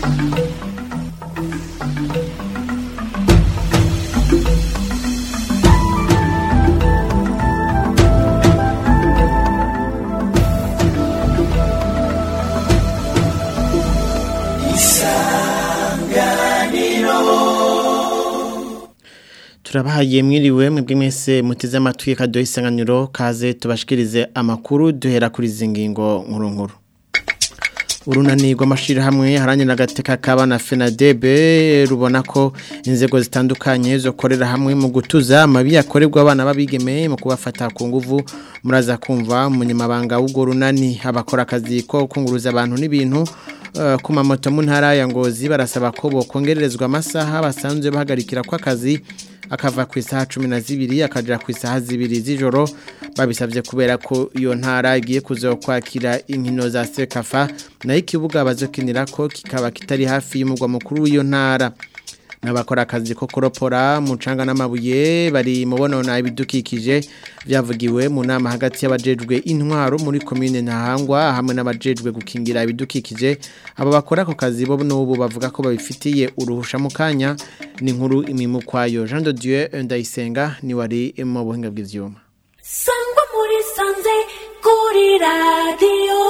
turabahaye mwiriwe mwebwe mwese muteze amatwi kadoha isanganiro kaze tubashikirize amakuru duhera kuri izi ngingo nkuru nkuru urunani rw'amashyirahamwe harangira agateka k'abana fenadebe rubona ko inzego zitandukanye zokorera hamwe mu gutuza amabi yakorerwa abana b'abigeme mu kubafata ku nguvu muraza kumva umunyamabanga w'urwo runani abakora akazi ko kunguruza abantu n'ibintu ku mamoto mu ntara ya ngozi barasaba ko bokongererezwa amasaha basanzwe bahagarikira kw'akazi akava ku isaha cumi na zibiri akajya ku isaha zibiri z'ijoro babisabye kubera ko iyo ntara igiye kuza kwakira inkino za sekafa nayo ikibuga bazokinira ko kikaba kitari hafi y'umugwa mukuru w'iyo ntara n'abakora akazi ko kuropora mucanga n'amabuye bari mu bonona ibidukikije byavugiwe mu nama hagati y'abajejwe intwaro muri komine ntahangwa hamwe n'abajejwe gukingira ibidukikije abo bakora ako kazi bo n'ubu bavuga ko babifitiye uruhusha mu kanya ni nkuru imimukwayo Jean de Dieu Ndayisenga ni wari mu buhinga bw'ivyuma sangwa muri sanze kuri radio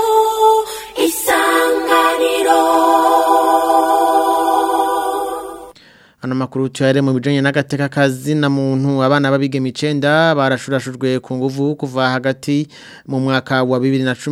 isanganiro Ano makuru tuyare mu bijanye n'agateka kazi na muntu abana babigeme 9 barashurashujwe ku nguvu kuva hagati mu mwaka wa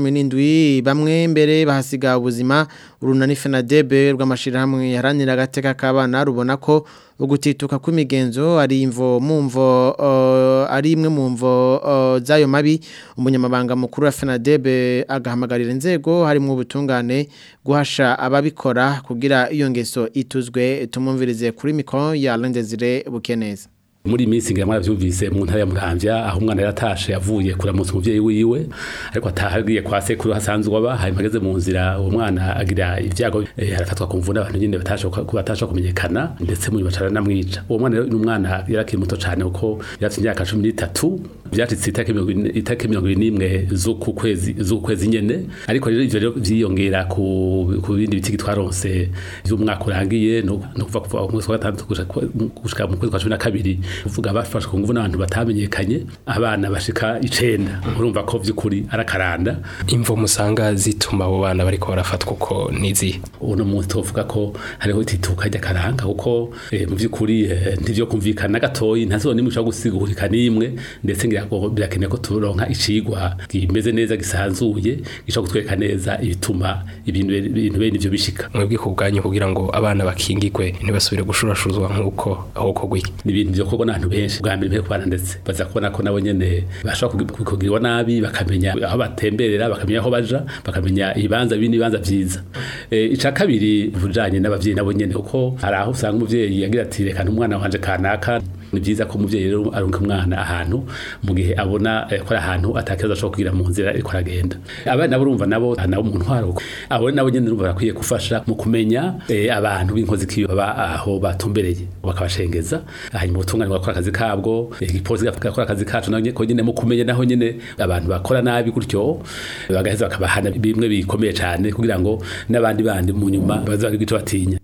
2017 bamwe mbere bahasiga ubuzima urunani FENADEB rw'amashirahamwe yaranira agateka k'abana rubona ko ugutituka kw'imigenzo ari imvo mumvo uh, ari imwe mumvo uh, zayo mabi umunyamabanga mukuru wa FENADEB agahamagarira inzego harimo ubutungane guhasha ababikora kugira iyo ngeso ituzwe tumumvirize kuri mikro ya Lendezire Bukeneza muri minsi ngira mwaravyumvise mu ntara ya Muramvya aho umwana yaratashe yavuye kuramutsa umuvyeyi wiwe ariko atahagiye kwa sekuru hasanzwe aba hari mageze mu nzira uwo mwana agira ivyago eh, arafatwa ku mvuna abantu nyine batasha batasha kumenyekana ndetse mu bacara namwica uwo mwana ni umwana yarakiri muto cyane uko yarafite imyaka 13 byacitse itake 21 z'uku kwezi z'uku kwezi nyene ariko rero ivyo rero vyiyongera ku ku bindi bitiki twaronse vy'umwaka urangiye no kuva kuva mu mwaka wa gatandatu gushika mu kwezi kwa 12 uvuga bafashwe ku nguvu n'abantu batamenyekanye abana bashika icenda urumva ko vy'ukuri arakaranda imvo musanga zituma abo bana bariko barafatwa uko nizi uno munsi tuvuga ko hariho itituka ry'akaranga kuko eh, mu vy'ukuri eh, ntivyo kumvikana gatoyi ntazo nimwe ushobora gusigurika nimwe ndetse ngira ngo birakeneye ko turonka icigwa kimeze neza gisanzuye gishobora kutwereka neza ibituma ibintu ibintu bene ivyo bishika mwebwe ku bwanyu kugira ngo abana bakingigwe ntibasubire gushurashuzwa nk'uko aho kogwiki ni ibintu vyo kubona abantu benshi bwa mbere kubana ndetse baza kubona ko nabo nyene bashobora kugirwa nabi bakamenya aho batemberera bakamenya aho baja bakamenya ibibanza bindi bibanza vyiza e, ica kabiri bujanye n'abavyeyi nabo nyene kuko hari aho usanga umuvyeyi yagira ati reka umwana wanje kanaka ni byiza ko umuvyeyi rero arunka umwana ahantu mu gihe abona eh, ko ari ahantu atakibazo ashobora kugira mu nzira ariko aragenda abana nabo urumva nabo nabo mu ntwaro abo nabo nyene urumva barakwiye gufasha mu kumenya eh, abantu b'inkozi kiyo baba aho batumbereye bakabashengeza hanyuma ubutungane bakora akazi kabwo igipolisi gakora akazi kacu naho ko nyene mu kumenya naho nyene abantu bakora nabi gutyo bagaheza bakabahana bimwe bikomeye cyane kugira ngo n'abandi bandi mu nyuma bazagira icyo batinya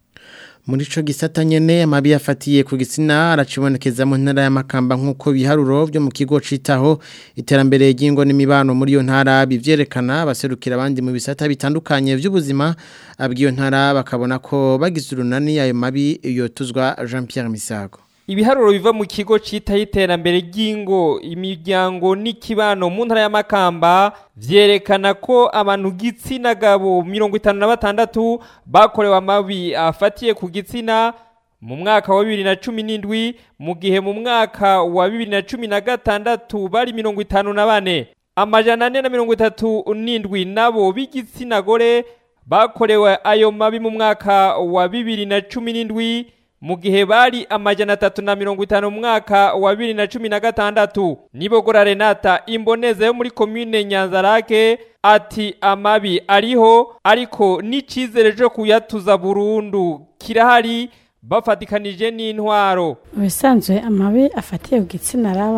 muri ico gisata nyene amabi yafatiye ku gitsina aracibonekeza mu ntara y'amakamba nk'uko biharuro byo mu kigo citaho iterambere ry'ingo n'imibano muri iyo ntara bivyerekana baserukira abandi mu bisata bitandukanye by'ubuzima abwiyo ntara bakabona ko bagize urunani ayo mabi yotuzwa Jean Pierre Misago ibiharuro biva mu kigo citaho iterambere ry'ingo imiryango n'ikibano mu ntara y'amakamba vyerekana ko abantu gitsina gabo mirongo itanu na batandatu bakorewe amabi afatiye ku gitsina mu mwaka wa bibiri na cumi n'indwi mu gihe mu mwaka wa bibiri na cumi na gatandatu bari mirongo itanu na bane amajana ane na mirongo itatu n'indwi nabo b'igitsina gore bakorewe ayo mabi mu mwaka wa bibiri na cumi n'indwi mu gihe bari amajana atatu na mirongo itanu mu mwaka wa bibiri na cumi na gatandatu nibogora renata imboneza yo muri komine nyanzarake ati amabi ariho ariko n'icizere cyo kuyatuza burundu kirahari bafatikanije n'intwaro ubusanzwe amabi afatiye ku gitsina arabaho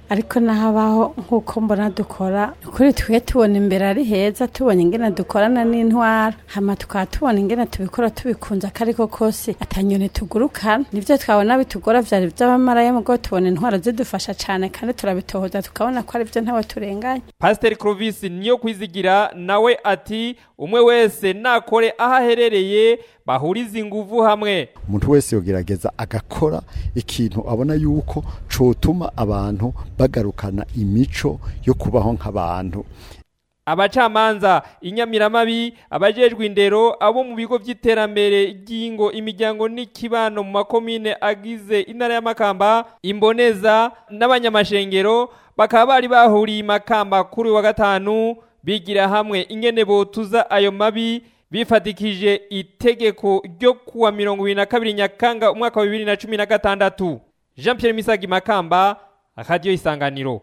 ariko nahabaho nk'uko mbona dukora kuri twe tubona imbere ari heza tubonye ingene dukorana n'intwara hama tukaba tubona ingene tubikora tubikunze ko ariko kose atanyoni tugurukana nivyo twabona bitugora vyari vy'abamaraya mugo tubona intwara zidufasha cane kandi turabitohoza tukabona ko ari vyo ntawe turenganya pasiteri Clovis niyo kwizigira nawe ati umwe wese nakore aho aherereye bahuriza inguvu hamwe umuntu wese yogerageza agakora ikintu abona yuko cotuma abantu bagarukana imico yo kubaho nk'abantu abacamanza inyamiramabi abajejwe indero abo mu bigo by'iterambere ry'ingo imiryango n'ikibano mu makomine agize intara y'amakamba imboneza n'abanyamashengero bakaba bari bahuriye imakamba kuri uyu wa gatanu bigira hamwe ingene botuza ayo mabi bifatikije itegeko ryo kuwa mirongo ibiri na kabiri nyakanga umwaka wa bibiri na cumi na gatandatu jean pierre misagi makamba radiyo isanganiro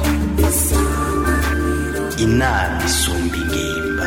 inama isumba ingimba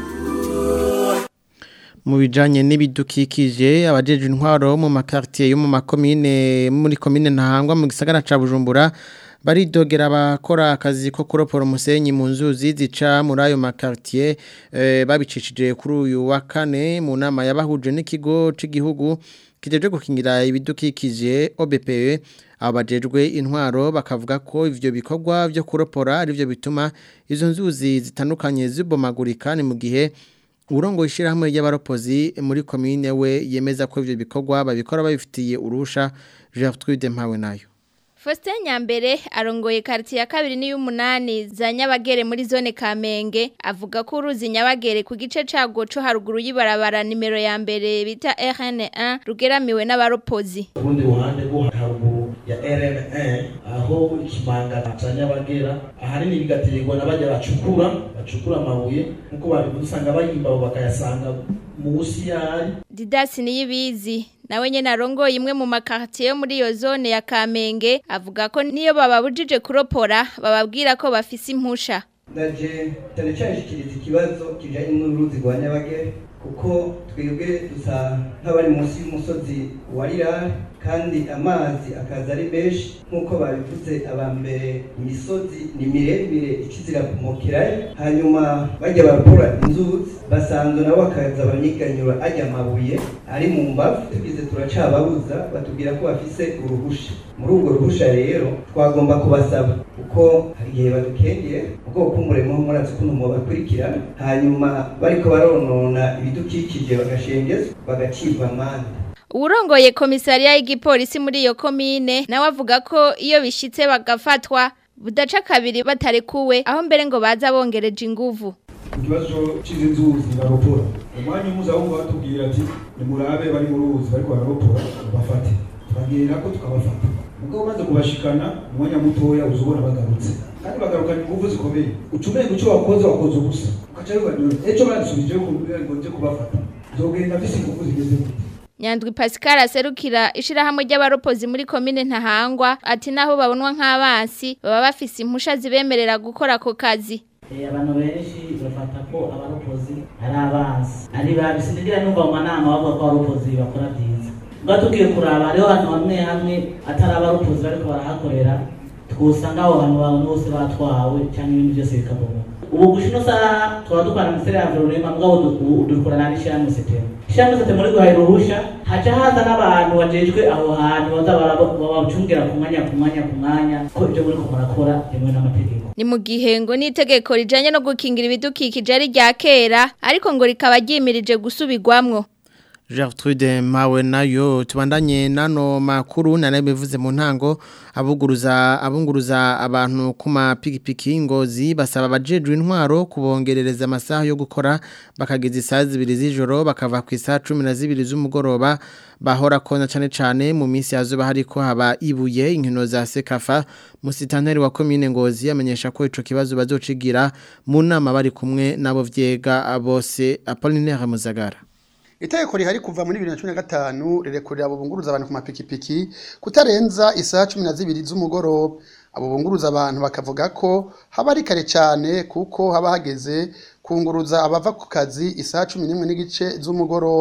mu bijanye n'ibidukikije abajejwe intwaro mu makartier yo mu makomine muri komine ntahangwa mu gisagara ca Bujumbura baridogera abakora akazi ko kuropora umusenyi mu nzuzi zica muri ayo makartier eh, babicishije kuri uyu wa kane mu nama yabahuje n'ikigo c'igihugu kijeje gukingira ibidukikije OBPE abajejwe intwaro bakavuga ko ivyo bikorwa byo kuropora arivyo bituma izo nzuzi zitandukanye zibomagurika ni mu gihe urongo ishirahamwe ry'abaropozi muri komine we yemeza ko ivyo bikorwa babikora babifitiye urusha Gertrude Mpawe nayo Faustin Nyambere arongoye quartier ya kabiri ni y'umunani za Nyabagere muri zone Kamenge avuga ko uruzi Nyabagere ku gice cago co haruguru y'ibarabara nimero ya mbere bita RN1 rugeramiwe n'abaropozi urundi ruhande rwo haruguru ya RN1 aho ikimanga ca Nyabagera ahanini bigaterwa n'abajya bacukura bacukura amabuye nkuko babivuze usanga bayimba bakayasanga musi yari Didasi niyibizi nawe nyene arongoye imwe mu makartier yo muri iyo zone ya Kamenge avuga ko niyo bababujije kuropora bababwira ko bafise impusha ndaje cyane cyane shikiriza ikibazo kijanye n'uruzi rwa Nyabagere kuko twebwe dusa nk'abari munsi y'umusozi wa Rirare kandi amazi akaza ari menshi nk'uko babivuze abambere imisozi ni miremire ikizira kumukirayo hanyuma bajya barakora inzuzi basanzwe nabo bakaza banyiganyura ajya amabuye ari mu mbavu tugize turacababuza batubwira ko bafise uruhusha muri urwo ruhusha rero twagomba kubasaba kuko hari igihe badukengeye ubwoko bw'umurimo murazi ukuntu mubakurikirana hanyuma bariko baronona ibidukikije bagashengezwa bagacibwa amande Uwurongoye komisariya y'igipolisi muri iyo komine nawe avuga ko iyo bishitse bagafatwa budaca kabiri batarekuwe aho mbere ngo baza bongereje inguvu ikibazo cy'izi nzuzi baropora umwanya umuza wumva batubwira ati nimurabe bari mu ruzi bariko bararopora bafate tubagirira ko tukabafata mugabo umaze kubashikana umwanya mutoya uzubona bagarutse kandi bagarukana inguvu zikomeye ucumenga icyo wakoze wakoze ubusa ukaca bibanyura ejo badusubije kumbwira ngo nje kubafata nzogenda mfise inguvu zigeze gute Nyandwi Pascal aserukira ishirahamwe ry'abaropozi muri komine Ntahangwa ati naho babonwa nk'abansi baba bafise impusha zibemerera gukora ako kazi abantu benshi bafata ko abaropozi ari abansi ari babi sindigira numva mu manama bavuga ko abaropozi bakora byiza ubwo tugiye kuraba hariho ahantu hamwe hamwe atari abaropozi bariko barahakorera twusanga aho hantu abantu bose batwawe cyangwa ibindi byose bikabomoka ubu gushino saha twaba dukorana na ministeri ya environnement mugabo dukorana n'ishyirahamwe setemu ishyirahamwe setemu muri guhahira uruhusha haca haza n'abantu bajejwe aho hantu baza babacungira ku mwanya ku mwanya ku mwanya ko ibyo muri ko murakora byemewe n'amategeko ni mu gihe ngo n'itegeko rijanye no gukingira ibidukikije ari rya kera ariko ngo rikaba ryimirije gusubirwamwo Gertrude Mawe nayo tubandanye nano makuru nanabivuze mu ntango abuguruza abunguruza abantu ku mapikipiki ngozi basaba abajejwe intwaro kubongerereza amasaha yo gukora bakageza isaha zibiri z'ijoro bakava ku isaha 12 z'umugoroba bahora kona cyane cyane mu minsi yazuba hariko haba ibuye inkino za Sekafa musitanteri wa commune ngozi amenyesha ko ico kibazo bazocigira mu nama bari kumwe nabo vyega bose Apollinaire Muzagara Itegeko rihari kuva muri 2015 rirekurira abo bunguruza abantu ku mapikipiki kutarenza isaha 12 z'umugoroba abo bunguruza abantu bakavuga ko haba ari kare cyane kuko haba hageze kunguruza abava ku kazi isaha 11 n'igice z'umugoroba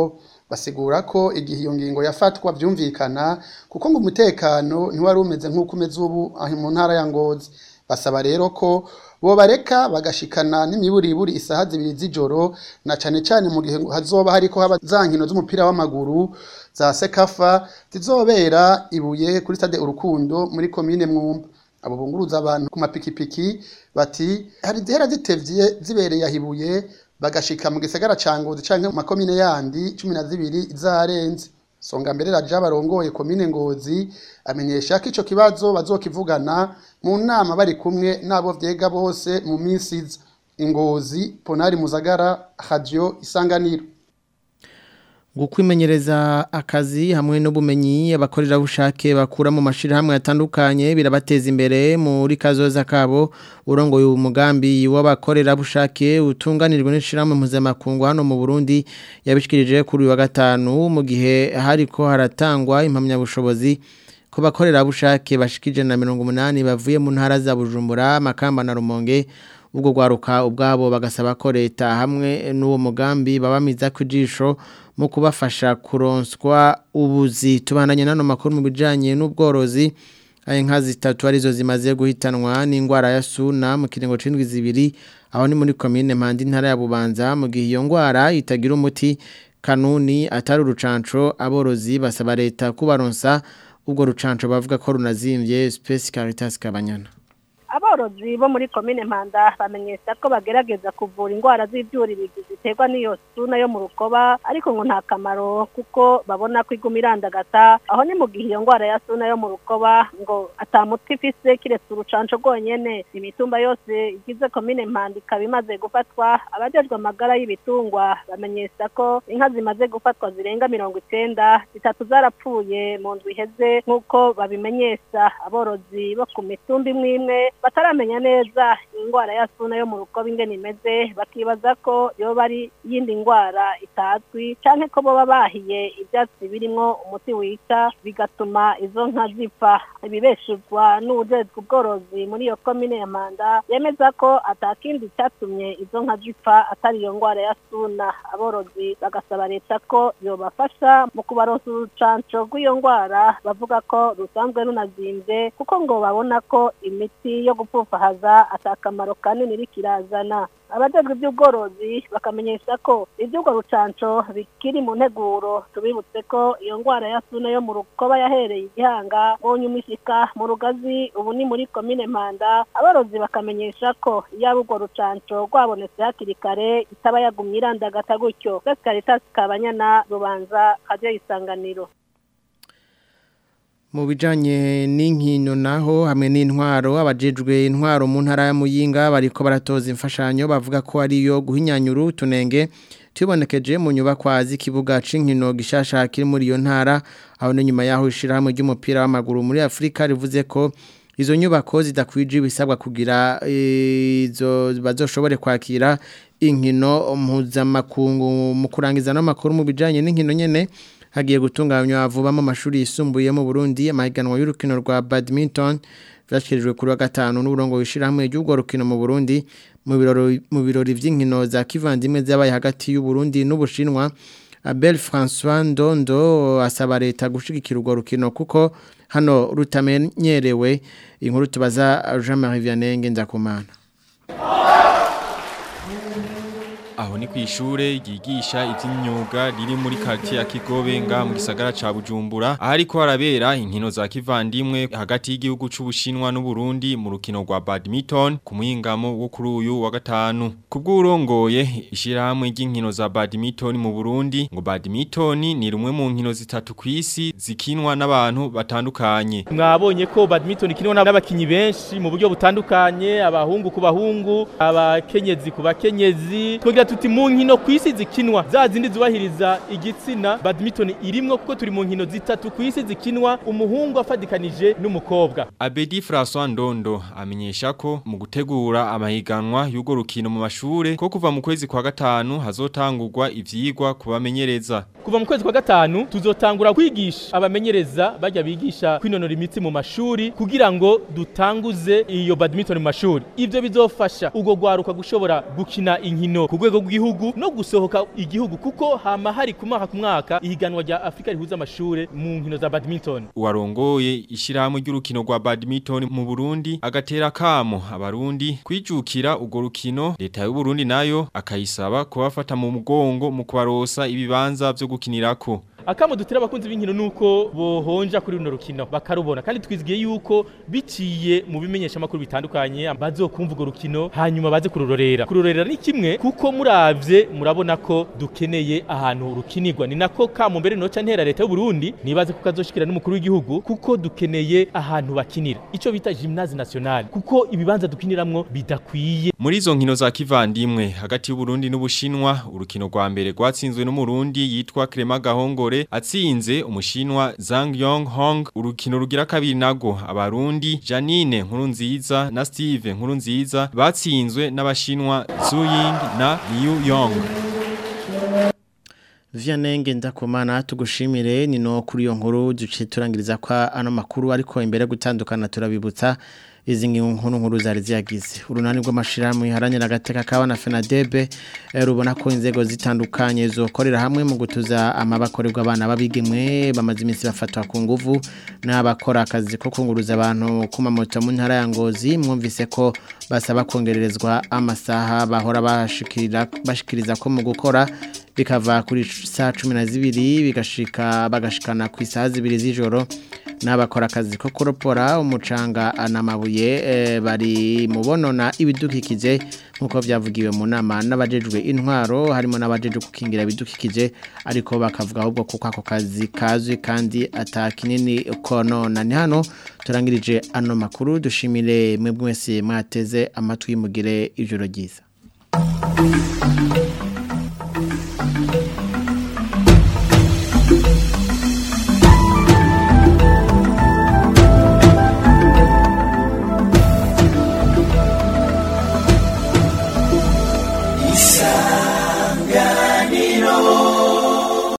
basigura ko igihe iyo ngingo yafatwa byumvikana kuko ngo umutekano ntiwari umeze nk'uko umeze ubu aho mu ntara ya ngozi basaba rero ko bobareka bagashikana n'imiburiburi isaha zibiri z'ijoro na cane cane mu gihe hazoba hariko haba za nkino z'umupira w'amaguru za sekafa zizobera ibuye kuri stade urukundo muri komine mwumba abo bunguruza abantu ku mapikipiki bati hari zihera zitevye zibereye ahibuye bagashika mu gisagara ca ngozi canke mu makomine yandi cumi na zibiri zarenze songa mbere raja barongoye komine ngozi amenyesha ko ico kibazo bazokivugana mu nama bari kumwe n'abo vyega bose mu minsi iza ingozi ponari muzagara radio isanganiro Gukwimenyereza akazi hamwe n'ubumenyi abakorera bushake bakura mu mashirahamwe atandukanye birabateza imbere muri kazoza kabo urongoye umugambi w'abakorera bushake utunganirwa n'ishirahamwe mpuzamakungu hano mu Burundi yabishikirije kuri wa gatanu mu gihe hariko haratangwa impamya bushobozi ko bakorera bushake bashikije na 180 bavuye mu ntara za Bujumbura Makamba na Rumonge ubwo gwaruka ubwabo bagasaba ko leta hamwe n'uwo mugambi babamiza kujisho mu kubafasha kuronswa ubuzi tubandanye nano makuru mu bijanye n'ubworozi aye nka zitatu arizo zimaze guhitanwa n'ingwara ya suna mu kiringo c'indwi zibiri aho ni muri commune Mpandi ntara ya Bubanza mu gihe iyo ngwara itagira umuti kanuni atari urucanco aborozi basaba leta kubaronsa ubwo rucanco bavuga ko runazimvye Space Caritas Kabanyana aborozi bo muri komine mpanda bamenyesha ko bagerageza kuvura indwara z'ibyuririzi ziterwa n'iyo suna yo mu rukoba ariko ngo nta kamaro kuko babona ko iguma irandagata aho ni mu gihe iyo ndwara ya suna yo mu rukoba ngo atamuti ifise kiretse urucanco rwonyene imitumba yose igize komine mpanda ikaba imaze gufatwa abajejwe amagara y'ibitungwa bamenyesha ko inka zimaze gufatwa zirenga mirongo icenda zitatu zarapfuye mu ndwi iheze nk'uko babimenyesha aborozi bo ku mitumba imwe imwe bataramenya neza indwara ya suna yo mu rukoba ingene imeze bakibaza ko yoba ari iyindi ndwara itazwi canke ko boba bahiye ivyatsi birimwo umuti wica bigatuma izo nka zipfa ibibeshurwa n'uwujejwe ubworozi muri iyo komine ya manda yemeza ko atakindi catumye izo nka zipfa atari iyo ndwara ya suna aborozi bagasaba leta ko yobafasha mu kubaronsa urucanco rw'iyo ndwara bavuga ko rusanzwe runazimvye kuko ngo babona ko imiti yo gupfufahaza atakamaro kanini rikirazana abajejwe iby'ubworozi bakamenyesha ko iby'ubwo rucanco bikiri mu nteguro tubibutse ko iyo ndwara ya suna yo mu rukoba yahereye igihanga mu ishika mu rugazi ubu ni muri komine mpanda aborozi bakamenyesha ko yaba urwo rucanco rwabonetse hakiri kare itaba yagumye irandagata gutyo Caritas Kabanyana rubanza kajya isanganiro mu bijanye n'inkino naho hamwe n'intwaro abajejwe intwaro mu ntara ya Muyinga bariko baratoza imfashanyo bavuga ko ariyo guhinyanyura utunenge tubonekeje mu nyubakwa z'ikibuga c'inkino gishasha kiri muri iyo ntara aho ne nyuma yaho ishirahamwe ry'umupira w'amaguru muri Afrika rivuze ko izo nyubako zidakwije ibisabwa kugira izo bazoshobore kwakira inkino mpuzamakungu mu kurangiza n'amakuru mu bijanye n'inkino nyene hagiye gutunganywa vuba mu mashuri yisumbuye mu Burundi amahiganwa y'urukino rwa badminton vyashikirijwe kuri wa gatanu n'uburongo wishirahamwe ry'ubwo rukino mu Burundi mu birori mu birori vy'inkino za kivandimwe zabaye hagati y'u Burundi n'Ubushinwa Abel François Ndondo asaba leta gushigikira urwo rukino kuko hano rutamenyerewe inkuru tubaza Jean-Marie Vianney Ngendakumana aho ni kwishure ryigisha ivy'imyuga riri muri quartier ya Kigobe nga mu gisagara ca Bujumbura ahariko harabera inkino za kivandimwe hagati y'igihugu c'Ubushinwa n'u Burundi mu rukino rwa badminton ku muhingamo wo kuri uyu wa gatanu kubw'urongoye ishirahamwe ry'inkino za badminton mu Burundi ngo badminton ni rumwe mu nkino zitatu kwisi zikinwa n'abantu batandukanye mwabonye ko badminton ikinwa n'abakinyi benshi mu buryo butandukanye abahungu ku bahungu abakenyezi ku bakenyezi tugira tuti mu nkino kwisi zikinwa za zindi zubahiriza igitsina badminton irimwo kuko turi mu nkino zitatu kwisi zikinwa umuhungu afadikanije n'umukobwa Abedi François Ndondo amenyesha ko mu gutegura amahiganwa y'ugo rukino mu mashure ko kuva mu kwezi kwa gatanu hazotangurwa ivyigwa kubamenyereza kuva mu kwezi kwa gatanu tuzotangura kwigisha abamenyereza bajya bigisha kwinonora imitsi mu mashuri kugira ngo dutanguze iyo badminton mu mashuri ivyo bizofasha ugo gwaruka gushobora gukina inkino ku rwego rwego rw'igihugu no gusohoka igihugu kuko hama hari ku mwaka ku mwaka ihiganwa rya Afrika rihuza amashure mu nkino za badminton Uwarongoye ishirahamwe ry'urukino rwa badminton mu Burundi agatera kamo abarundi kwijukira urwo rukino leta y'u Burundi nayo akayisaba kubafata mu mugongo mu kubarosa ibibanza vyo gukinirako akamo dutira abakunzi b'inkino nuko bohonja kuri runo rukino bakarubona kandi twizigiye yuko biciye mu bimenyesha makuru bitandukanye bazokumva urwo rukino hanyuma baze kururorera kururorera ni kimwe kuko muravye murabona ko dukeneye ahantu rukinirwa ni nako kamo mbere noca ntera leta y'u Burundi nibaze ko kazoshikira n'umukuru w'igihugu kuko dukeneye ahantu bakinira ico bita gymnase nationale kuko ibibanza dukiniramwo bidakwiye Muri izo nkino za kivandimwe hagati y'u Burundi n'Ubushinwa urukino rwa mbere rwatsinzwe n'umurundi yitwa Clement Gahongore atsinze umushinwa Zhang Yong Hong urukino rugira kabiri nago abarundi Janine Nkurunziza na Steve Nkurunziza batsinzwe n'abashinwa Zhu Ying na Liu Yong Vianenge ndakumana tugushimire ni no kuri iyo nkuru duce turangiriza kwa ano makuru ariko imbere gutandukana turabibutsa izi nkuru nkuru zari ziyagize urunani rw'amashirahamwe haranira agateka kabana FENADEB rubona ko inzego zitandukanye zokorera hamwe mu gutuza amabakorerwa abana babigemwe bamaze iminsi bafatwa ku nguvu n'abakora akazi ko kunguruza abantu ku mamoto mu ntara ya Ngozi mwumvise ko basaba kongererezwa amasaha bahora bashikira bashikiriza ko mu gukora bikava kuri saa cumi na zibiri bigashika bagashikana ku isaha zibiri z'ijoro n'abakora akazi ko kuropora umucanga n'amabuye e, bari mu bonona ibidukikije nk'uko byavugiwe mu nama n'abajejwe intwaro harimo n'abajejwe gukingira ibidukikije ariko bakavuga ahubwo kuko ako kazi kazwi kandi atakinini konona ni hano turangirije ano makuru dushimire mwebwe mwese mwateze amatwi mugire ijoro ryiza